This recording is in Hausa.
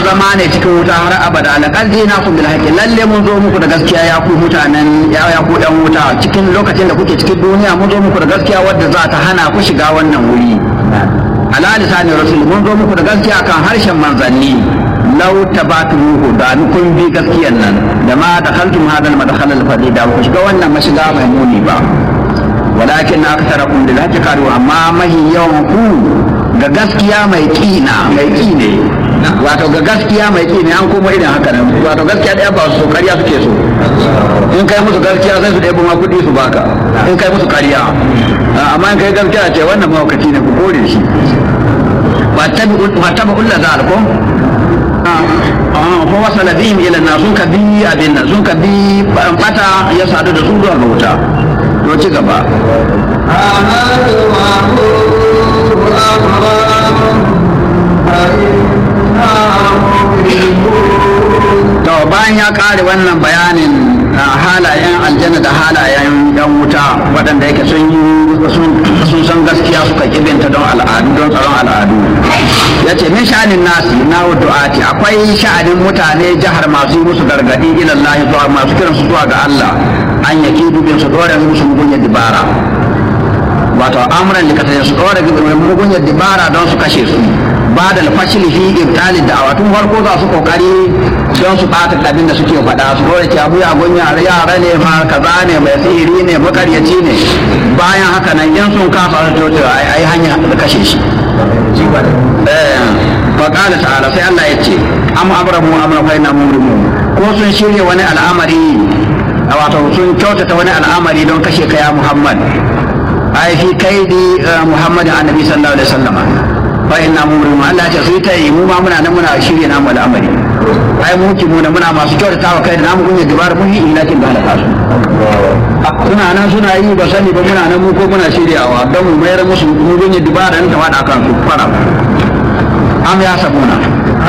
masu zama ne cikin wuta har abada laqad jinakum bil haqqi lalle mun zo muku da gaskiya ya ku mutanen ya ya ku yan wuta cikin lokacin da kuke cikin duniya mun zo muku da gaskiya wadda za ta hana ku shiga wannan wuri ala lisanin rasul mun zo muku da gaskiya kan harshen manzanni law tabatuhu da kun bi gaskiyan nan da ma dakhaltum hadal madkhal al fadi da ku shiga wannan mashiga mai muni ba walakin aktharakum lil haqqi qalu amma mahi yawan ku ga gaskiya mai kina mai kine wato ga gaskiya mai kine an kuma irin haka nan wato gaskiya da ba su kariya suke so in kai musu gaskiya sai su ɗebo ma kuɗi su baka in kai musu kariya amma in kai gaskiya ce wannan mawakaci ne ku kore shi fattabi ulla zalikum fa wasala bihim ila na sun ka bi abin nan sun ka bi bata ya sadu da su zuwa ga wuta to ci gaba to bayan ya kare wannan bayanin halayen aljanna da halayen yan wuta waɗanda yake sun yi sun san gaskiya suka kibinta don al'adu don tsaron al'adu ya ce min sha'anin nasi na du'ati akwai sha'anin mutane jihar masu yi musu gargaɗi ilallahi zuwa masu kiran su zuwa ga Allah an yaki dubin su dore musu mugunyar dibara wato amuran da kasance su dore mugunyar dibara don su kashe su ba da alfashili fi ibtalid da'awa tun farko za su kokari don su bata abin da suke faɗa su dole ki abu ya gunya yara ne ma kaza ne mai sihiri ne makaryaci ne bayan haka nan in sun kafa su to ai hanya da kashe shi fa qala ta'ala sai Allah ya ce am abramu amra fa inna mumrimu ko sun shirya wani al'amari wato sun kyautata wani al'amari don kashe kaya Muhammad ai fi kaidi Muhammad annabi sallallahu alaihi wasallam fa inna mumrimu Allah ya ce su ta yi mu ma muna nan muna shirye namu al'amari ai mu ki muna muna masu kyautata wa kai da namu kunya dabar mun yi ilakin da halaka su suna nan suna yi ba sani ba muna nan mu ko muna shiryawa don mu mayar musu mu kunya dabara ta wada kan su fara am ya sabuna